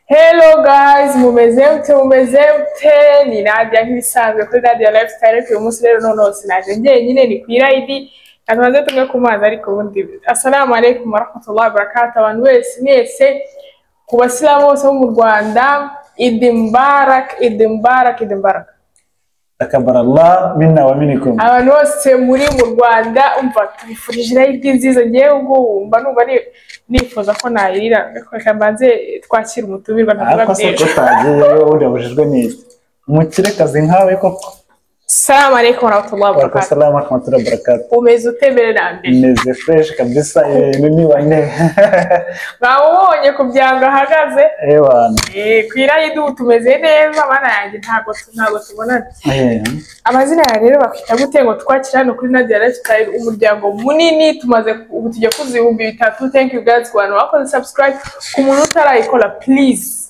Hello guys, mumeze mute, mumeze mute, ni Nadia nk'ibisanzwe kuri Nadia Lifestyle, uyu munsi rero noneho sinaje njyenyine ni ku irayidi, natumaze tumwe ku mazi ariko ubundi. Assalamu alaikum warahmatullahi wabarakatuh, abantu wese mwese, ku basilamu bose bo mu Rwanda, Idi Mubarak, Idi Mubarak, Idi Mubarak. takabarallah minna wa minikum Abantu bose muri mu Rwanda, umva tubifurije irayidi nziza, ngewe ubwo wumva numva ni- nifuza ko nayirira, reka mbanze twakira umutumirwa ntavuga ariko se byinshi. ko utagiye wowe ubundi yabujijwe n'iki umukirekazi nkawe koko Salamu alaikum warahmatullahi warako wabarakatuh. salamu rahmatullahi barakatu Umeze utemere na mbere. meze fureshi kabisa ibintu ni bane Bawubonye ku byango ahagaze. ewana Eh, Ku irayi dubu tumeze neza bana yanjye ntabwo ntabwo tubonana. Amazina yawe rero bakwita gute ngo twakira hano kuri Nadia Lifestyle umuryango munini tumaze ku- ubu tujya ku bihumbi bitatu. Thank you guys ku bantu bakoze subscribe ku muntu utarayikora please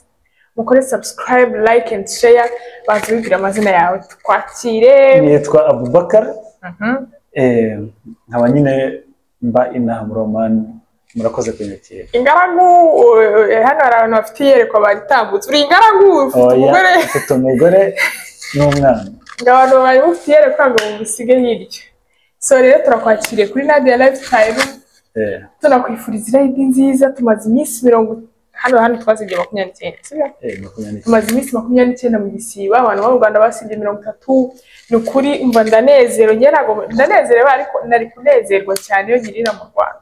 mukore subscribe like and share banze wibwira amazina yawe twakire. nitwa abubakar Mhm. eh, nkaba nyine mba inaha mu romani murakoze kunyakira Ingaragu eh, hano hari abantu bafite iyerekwa baritambutse uri ingaragu ufite umugore. oya mfite umugore n'umwana ngo abantu bari bufite iyerekwa ngo mubusige hirya so rero turakwakiriye kuri Nadia Lifestyle Eh, tunakwifuriza irayidi nziza tumaze iminsi mirongo hano hano twasibye makumyabiri n'icyenda sibyo? eh, makumyabiri n'icyenda. tumaze iminsi makumyabiri n'icyenda mu gisiba abantu bo mu Rwanda basibye mirongo itatu ni ukuri mba ndanezerewe njye ntabwo ndanezerewe ariko nari kunezerwa cyane iyo nkirira mu Rwanda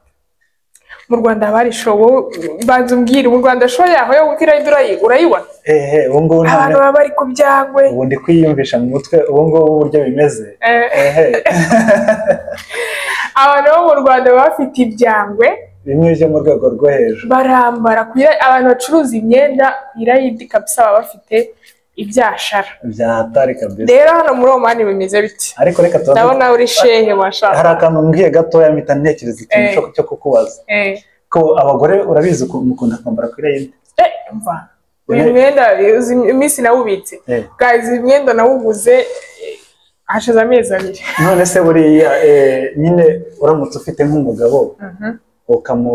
mu Rwanda haba hari show wowe banza umbwire mu Rwanda show yaho yo gutira urayi urayibona eh, eh, ubu ngubu nta- abantu baba bari ku byangwe ubu ndi kwiyumvisha mu mutwe ubu ngubu uburyo bimeze Eh. ehe abantu bo mu Rwanda baba bafite ibyangwe bimwe byo mu rwego rwo hejuru barambara ku ira- abantu bacuruza imyenda ku irayidi kabisa baba bafite ibyashara bya hatari kabisa rero hano muri omani bimeze biti ariko reka tubanze ndabona uri shehe mashaka hari akantu mbwiye gatoya mpita ntekereza ikintu Eh. cyo- cyo kukubaza Eh, ko abagore urabizi ukuntu mukunda kwambara kuri yindi eh, umva uyu mwenda uzi iminsi nawubitse Eh. guys uyu mwenda nawuguze eh, hashize amezi abiri none se buriya eh, nyine uramutse ufite nk'umugabo Mhm, ukamu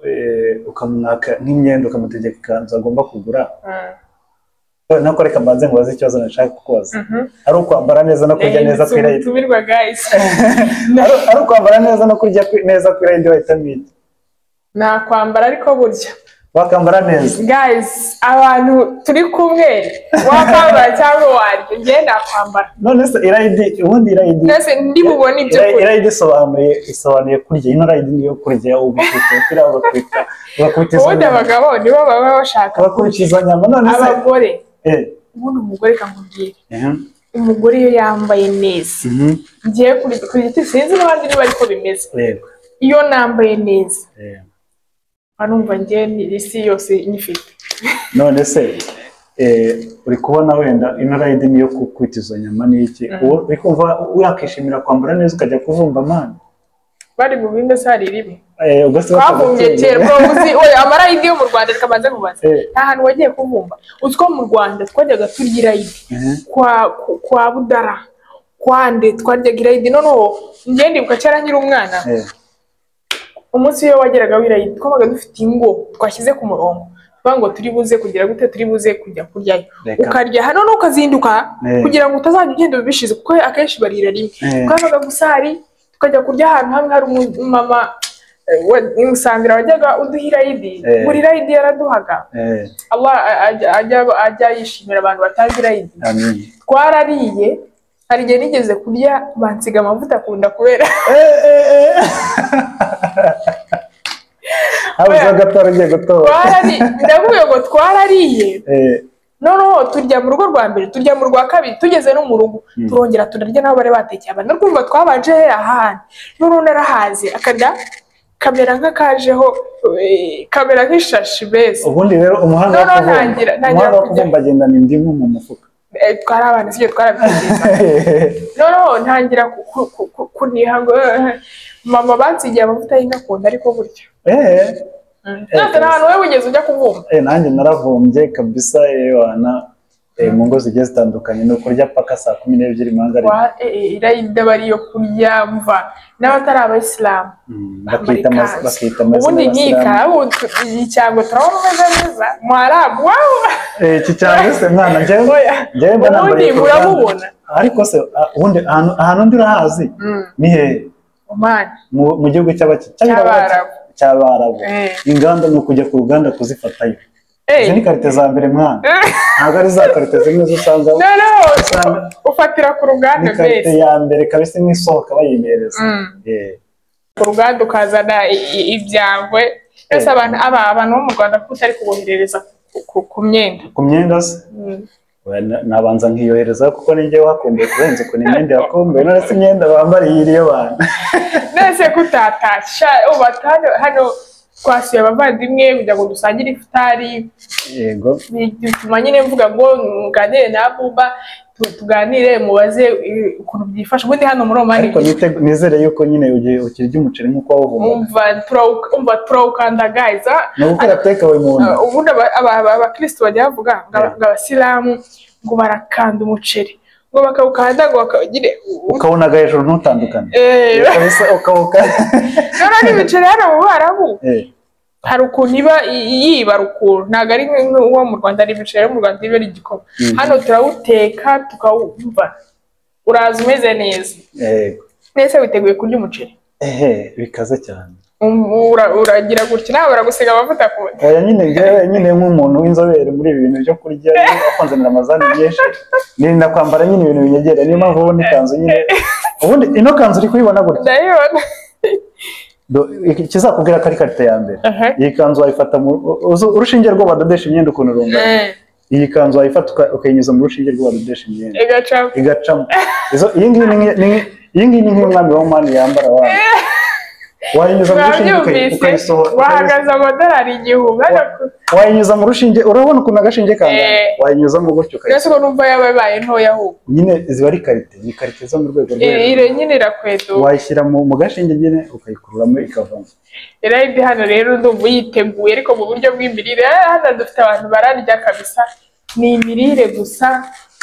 eh, ukamwaka nk'imyenda ukamutegeka ikanzu agomba kugura mhm, nako reka mbanze nkubaze ikibazo nashaka kukubaza mhm. ari ukwambara neza no kurya neza Nahindutse kuri yindi umutumirwa guys Ari- ari ukwambara neza no kurya kwi- neza kuri yindi wahitamo iki? nakwambara ariko burya wakambara neza guys abantu turi kumwe wakwambara cyangwa waryo njye nakwambara none se irayidi ubundi irayidi twese ndi bubone ibyo Ira- kurya irayidi isobanuye isobanuye kurya ino rayidi niyo kurya ugakubita umupira ugakubita ugakubita izo ubundi nyama abagabo nibo baba bashaka ugakubita izo nyama none se abagore Eh, ubundi umugore kangubwira ehem, umugore iyo yambaye neza mhm, ngiye kuri- ku giti sinzi n'abandi niba ariko bimeze yego, iyo nambaye neza eh. barumva njye ni isi yose nyifite none se eh, uri kubona wenda ino rayidi niyo gukubita izo nyama ni iki Uwo- uri kumva yakishimira kwambara neza ukajya kuvumba amana bari mu bimbe se hari ribi Eh, ugasiba twavumbye akagutunga. kera bwo uzi oya amarayidi yo mu rwanda reka mbanze kubaza Eh. nta hantu wagiye kuvumba utwo mu rwanda twajyaga turya irayidi Mhm. kwa ku- kwa budara kwande twaryaga irayidi noneho njye ndibuka cyara nkiri umwana Eh, umunsi iyo wageraga wirayi twabaga dufite ingo twashyize ku murongo tuvuga ngo turi buze kugira gute turi buze kujya kuryayo Reka. ukarya hano n'ukazinduka Eh. kugira ngo utazajya ugenda ubishize kuko akenshi barira rimwe Eh. twabaga gusa hari tukajya kurya ahantu hamwe hari umumama eh, wa- i musambira wajyaga uduha irayidi Eh. buri irayidi yaraduhaga eh, Allah ajya, ajya, ajya yishimira abantu batazi irayidi amin. twarariye hari igihe nigeze kurya bansiga amavuta akunda kubera Eh, eh, eh. habuze agatora ugiye gutora twarari ndavuga ngo twarariye Eh, noneho turya mu rugo rwa mbere turya mu rwa kabiri tugeze no mu rugo turongera turarya n'abo bari batekeye abana rwumva twabanje ahantu noneho narahaze akada kamera nk'akajeho eh, kamera nk'ishashi beza ubundi rero umuhanda No, wo no, kuvumba ntangira- ntangira umuhanda wo kujya. kuvumba agendana indimu mu mufuka Eh, twari abana sibyo twarabitegeza noneho ntangira ku- ku- ku- ku- kuniha ngo eh, mama bansigiye amavuta y'inkakunda ariko burya Eh, ntabwo nta hantu wowe wigeze ujya kuvumba eh, nanjye naravumbye kabisa eh, wana eh, mu ngo zigiye zitandukanye ni ukurya paka saa kumi n'ebyiri mu hanga wa eh, irayida bariyo kurya mva n'abatari abayisilamu bakita amaz- bakita amazina ubundi nkika y'abasilamu. ubu tu- iyi cyango turabona umeze neza mwarabu wawu Eh, iki cyangwa se mwana njyewe Oya. njyewe mba nambaye ubundi ku rugamba. muramubona ariko se ah, ubundi ahantu ahantu ndi urahazi ni hehe umani mu mu gihugu cy'abaki- Cy'Abarabu. cy'abarabu Eh. inganda ni ukujya ku ruganda kuzifatayo izi ni eee karite za mbere mwana ntabwo ari za karite zimwe zo usanga noneho usanga ufatira ku ni ruganda karite mbese ya mbere kabisa imwe isohoka bayimereza Mm. Eh, ku ruganda ukazana i- i- ibyangwe byose Eh. abantu aba- abantu bo mu rwanda kuko utari kuboherereza ku- ku- ku myenda ku myenda se Mm. Oya, na- nabanza nkiyohereza kuko ninjye wakumbuye kurenza ukuntu imyenda yakumbuye none se imyenda bambariye iriyo bantu nese kutatasha ubu batanu hano twasuye abavandimwe kugira ngo dusangire ifutari yego bituma nyine mvuga ngo nganire na buba tu- tuganire mubaze eh, ukuntu byifasha ubundi hano muri omani ariko nite- nizere yuko nyine ugiye ukirya umuceri nk'uko wawuvumbuye umva turawuka- umva turawukandagaza ni ugukora tekawe mu nda Uh, ubundi aba- aba- aba- abakristo bajya bavuga ngo aba- ngo abasilamu ngo barakanda umuceri ngo bakawukanda ngo bakawugire ukawunaga hejuru ntutandukane Eh, kabisa ukawuka rero n'imiceri hano mu barabu Eh, hari ukuntu iba i- yibara ukuntu ntabwo ari nk'uwo mu rwanda ari ibiceri yo mu rwanda iba ari igikoma Mhm. hano turawuteka tukawumva uraza umeze neza yego. nese witeguye kurya umuceri ehe bikaze cyane Um- ura- uragira gutya nawe baragusiga amavuta ku nda oya nyine ngewe nyine nk'umuntu w'inzobere muri ibi bintu byo kurya wakonzanira amazani byinshi nirinda kwambara nyine ibintu binyegereye niyo mpamvu ubona ikanzu nyine ubundi ino kanzu uri kuyibona gutya ndayibona Do- iki- ikizakubwira ko ari karite ya mbere Aha. iyi kanzu wayifata mu u- uzu- urushinge rwo badodesha imyenda ukuntu rungana Eh, iyi kanzu wayifata uka- ukayinyuza mu rushinge rwo badodesha imyenda igaca igacamo Izo- iyi ngiyi ni nk'i- ni nk'i- iyi ngiyi ni nk'umwami wa mani yambara wanyu wayinyuza mu rushinge ukayi- wabyumvise ukayisohora ukayisohora. wahagaze amadolari igihumbi hano ku- wayinyuza mu rushinge urabona ukuntu agashinge kangana Eh. wayinyuzamo gutyo ukayisohora. mbese uko numva yaba ibaye ntoya ahubwo nyine ziba ari karite ni karite zo mu rwego rwo I- hejuru ire nyine irakweduka wayishyira mu mu gashinge nyine ukayikururamo ikavamo irayidi hano rero ndumva uyiteguye ariko mu buryo bw'imirire eh, hano dufite abantu bararya kabisa ni imirire gusa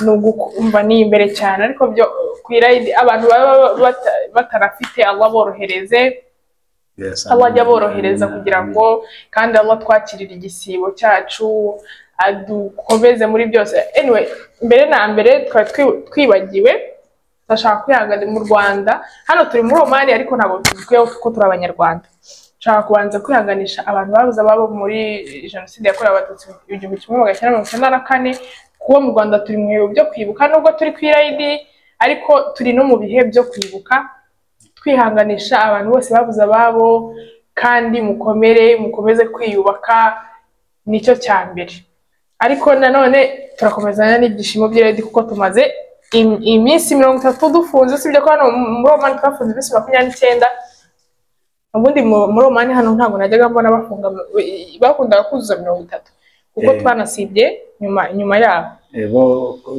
ni ugukumva ni imbere cyane ariko byo ku irayidi abantu baba bata- batarafite Allah borohereze Allah ajya aborohereza kugira ngo kandi Allah twakirire igisibo cyacu adukomeze muri byose anyway mbere na mbere twari twi- twibagiwe turashaka kwihangana mu Rwanda hano turi muri Oman ariko ntabwo tuzwiho kuko turi abanyarwanda nshaka kubanza kwihanganisha abantu babuze ababo muri jenoside yakorewe abatutsi mu igihumbi kimwe magana cyenda mirongo icyenda na kane kuba mu Rwanda turi mu bihe byo kwibuka nubwo turi ku irayidi ariko turi no mu bihe byo kwibuka twihanganisha abantu bose babuze ababo kandi mukomere mukomeze kwiyubaka nicyo cya mbere ariko nanone turakomezana n'ibyishimo by'iredi kuko tumaze im- iminsi mirongo itatu dufunze usibye ko hano mu- muri omani twafunze iminsi makumyabiri n'icyenda ubundi mu- muri omani hano ntabwo najyaga mbona bafunga bakundaga kuzuza mirongo itatu kuko Eh. twanasibye nyuma nyuma yabo Eh, bo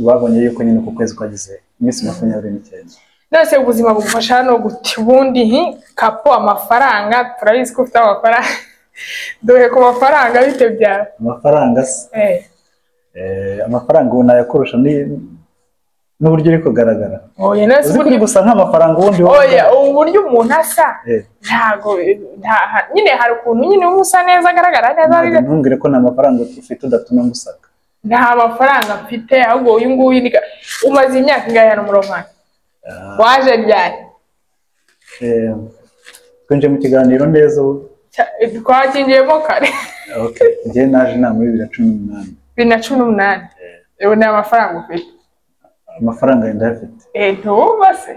babonye yuko nyine ku kwezi kwagize iminsi makumyabiri n'icyenda nose ubuzima bugufasha hano guti ubundi nti kapo amafaranga turabizi ko ufite amafaranga dore ku mafaranga bite byawe amafaranga se Eh, eh, amafaranga ubu nayakurusha ni- n'uburyo uri kugaragara oya nose uzi ko uri uburyo gusa nk'amafaranga ubundi oya uburyo umuntu asa Eh, ntago nta- ha- nyine hari ukuntu nyine uba usa neza agaragara neza ntabwo ntumbwire ko nta mafaranga ufite udatuma musaka nta mafaranga mfite ahubwo uyu nguyu ni ka- umaze imyaka ingahe hano muri omani Ah, waje ryari eh, twinjiye mu kiganiro neza ubu Cya- twakinjiyemo kare Okay, njyewe naje inama y'ibiri na cumi n'umunani bibiri na cumi n'umunani ubu ni amafaranga ufite amafaranga yenda ayafite Eh, ntuba se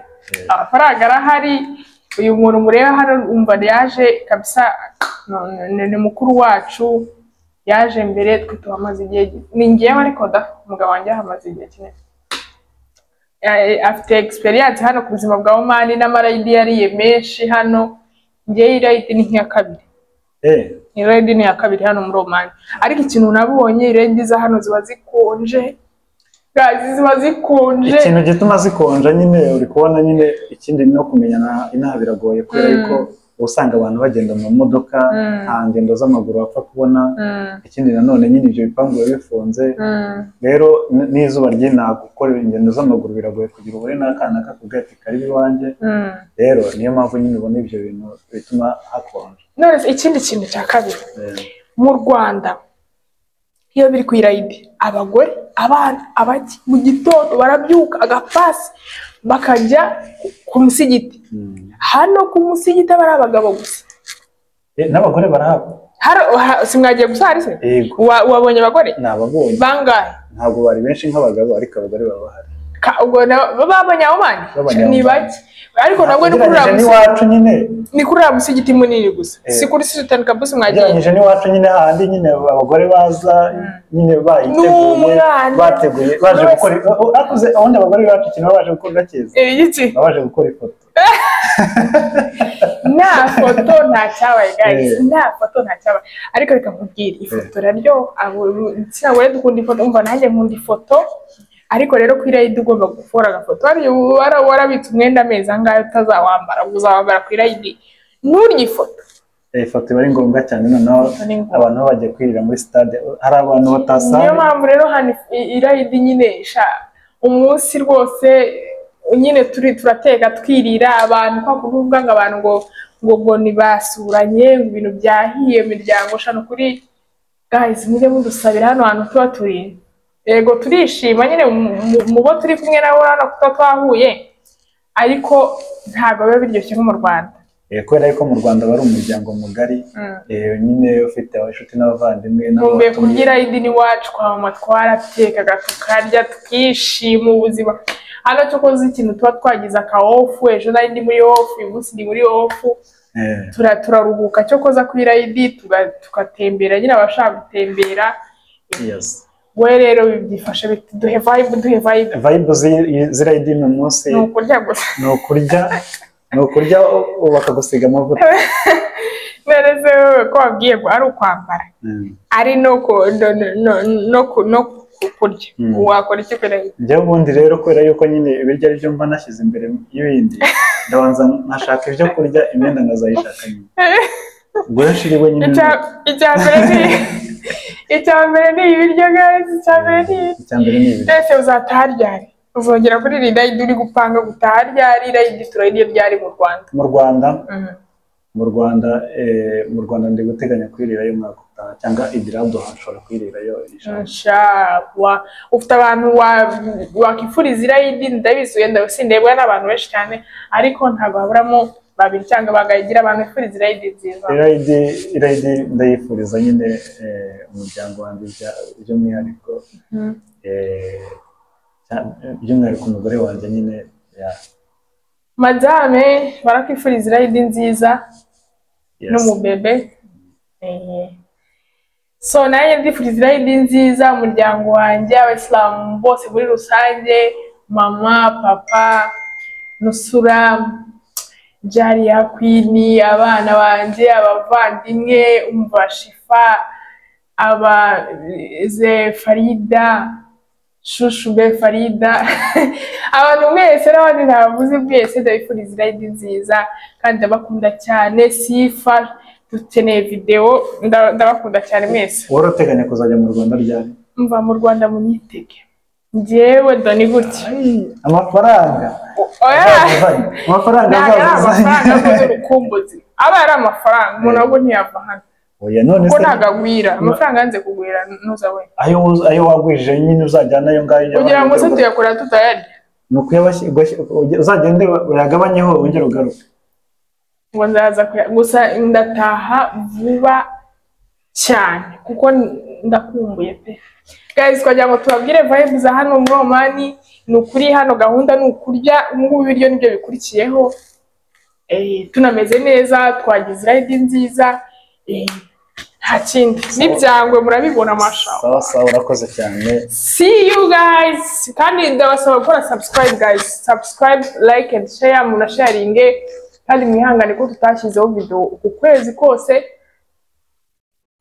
amafaranga arahari uyu muntu mureba hano umva yaje kabisa no- no- ni mukuru wacu yaje mbere twe tuhamaze igihe gi- ni ngewe ariko da umugabo wanjye ahamaze igihe kinini Eh, afite experience hano ku buzima bwa omani n'amarayidi yariye menshi hano ngewe irayidi ni nk'iya kabiri Eh, irayidi ni iya kabiri hano muri omani ariko ikintu nabonye irayidi za hano ziba zikonje Guys, ziba zikonje ikintu gituma zikonja nyine uri kubona nyine ikindi no kumenyana inaha biragoye kubera Mm. yuko uba usanga abantu bagenda mu modoka Mm. nta ngendo z'amaguru bapfa kubona Mm, ikindi nanone nyine ibyo bipangu biba bifunze mm, rero n- n'izuba ry'inaga gukora ingendo z'amaguru biragoye kugira ubure n'akana kakubwira ati karibu iwanjye mm. rero niyo mpamvu nyine ubona ibyo bintu bituma hakonje none se ikindi kintu cya kabiri Eh, mu rwanda iyo biri ku irayidi abagore abana abaki mu gitondo barabyuka agapasi bakajya ku- ku musigiti mm. hano ku musigiti aba ari abagabo gusa Eh, n'abagore barahaba Haro- ha- simwagiye gusa hari se yego Wa- wabonye abagore ni ababonye bangahe ntabwo bari benshi nk'abagabo ariko abagore baba bahari Ka- ubwo na- bo babonye abo bandi Babonye ni abo bake ariko nabwo ni kuri uriya ugereranyije musigiti- n'iwacu nyine ni kuri uriya musigiti munini gusa Eh. si kuri sitani kabusi mwagiye ugereranyije n'iwacu nyine hahandi nyine abagore baza nyine bayiteguye N'umwana. bateguye baje Bose. gukora akuze abandi abagore bacu ikintu baba baje gukora cyiza Eh, iki baba baje gukora ifoto nta foto nta cyabaye guys Eh. nta foto nta cyabaye ariko reka nkubwire ifoto raryo igitsina gore dukunda ifoto umva nanjye nkunda ifoto ariko rero ku irayidi ugomba gukora agafoto hariya uba wara- warabitse umwenda amezi angahe utazawambara ubwo uzawambara ku irayidi nturye ifoto Eh, ifoto iba ari ngombwa cyane noneho ni ngombwa. abantu baba bagiye kwirira muri stade hari abantu batasaye niyo mpamvu rero hano if- i- irayidi nyine sha umunsi rwose nyine turi turateka twirira abantu kwa kuvuga ngo abantu ngo ngo ngo ntibasuranye ngo ibintu byahiye imiryango shano kuri guys mujye mudusabira hano hantu tuba turi yego turishima nyine mu- mu- mu bo turi kumwe nabo urabona ko tuba twahuye ariko ntabwo biba biryoshye nko mu rwanda Eh, kubera yuko mu rwanda bari umuryango mugari Mm. eh, nyine ufite inshuti nkumbuye n'abavandimwe n'abatuye. kurya irayidi n'iwacu kwa mama twaratekaga tukarya tukishima ubuzima hano cyo koza ikintu tuba twagize aka ofu ejo nari ndi muri ofu uyu munsi ndi muri ofu Eh, tura turaruhuka cyo koza ku irayidi tuga- tugatembera nyine abashaka gutembera yes. we rero byifashe biti duhe vibe duhe vibe vibe zi- z'irayidi ni umunsi ni ukurya gusa ni ukurya ni ukurya u- u- bakagusiga amavuta nereze wowe ko wabwiye ngo ari ukwambara Mm. ari no ku- no- no- no- no ku- no ku- kurya Mm. wakora iki ku irayidi njyewe ubundi rero kubera yuko nyine ibiryo ari byo mba nashyize imbere y'ibindi ndabanza nkashaka ibyo kurya imyenda nkazayishaka nyuma ubwo rero nshiriwe nyine Icya- icya mbere ni icya mbere ni ibiryo guys icya mbere ni icya mbere ni ibiryo mbese uzataha ryari uzongera kuri rirayidi uri gupanga gutaha ryari rirayidi turayidi iyo ryari mu rwanda mu rwanda Mhm. mu rwanda eh, mu rwanda ndi guteganya kwirirayo umwaka utaha cyangwa idirabudo nshobora kwirirayo ishaka Insha- wa- ufite abantu wa- wakwifuriza irayidi ndabizi wenda sindebwa n'abantu benshi cyane ariko ntabwo haburamo babiri cyangwa bagayigira abantu bifuriza irayidi nziza irayidi irayidi ndayifuriza nyine eh, umuryango wanjye bya- by'umwihariko Mhm. Eh, by'umwihariko umugore wanjye nyine ya- madame barakwifuriza irayidi nziza yes. n'umubebe Eh, so nanjye ndifuriza irayidi nziza umuryango wanjye abasilamu bose muri rusange mama papa nusura jariya kwini abana banjye abavandimwe umva shifa aba ze farida shushu be farida abantu mwese n'abandi ntabavuze mwese ndabifuriza irayidi nziza kandi ndabakunda cyane sifa dukeneye videwo nda- ndabakunda cyane mwese wari uteganya kuzajya mu rwanda ryari mva mu rwanda munyitege njyewe doni gutya amafaranga azazuzanye. amafaranga ntabwo ari amafaranga akoze azazuzanye urukumbuzi aba ari amafaranga umuntu ahubwo ntiyava hano oya none kuko se ntabwo agwira amafaranga yanze kugwira nuza we ayo wuz- ayo wagwije nyine uzajyana ayo ngayo kugira ngo se tuyakora tutayarya ni ukuyabashyi- ugashyi- uge- uzagende uyagabanyeho wongere ugaruke ngo ndaza kuya- gusa ndataha vuba cyane kuko ndakumbuye pe guys twagira ngo tubabwire vibe za hano muri omani ni ukuri hano gahunda ni ukurya ubungubu ibiryo nibyo bikurikiyeho Eh, tunameze neza twagize irayidi nziza Eh, nta kindi n'ibyangwe murabibona amashawa sawa sawa urakoze cyane see you guys kandi ndabasaba gukora subscribe guys subscribe like and share munasharinge kandi mwihangane ko tutashyizeho video uku kwezi kose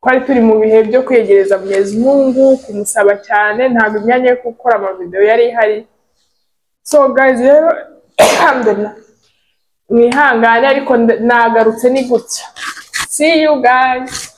twari turi mu bihe byo kwegereza mwenyezi mungu kumusaba cyane ntabwo imyanya yo gukora amavideo yari ihari so guys rero alhamdulillah mwihangane ariko nda- nagarutse ni gutya see you guys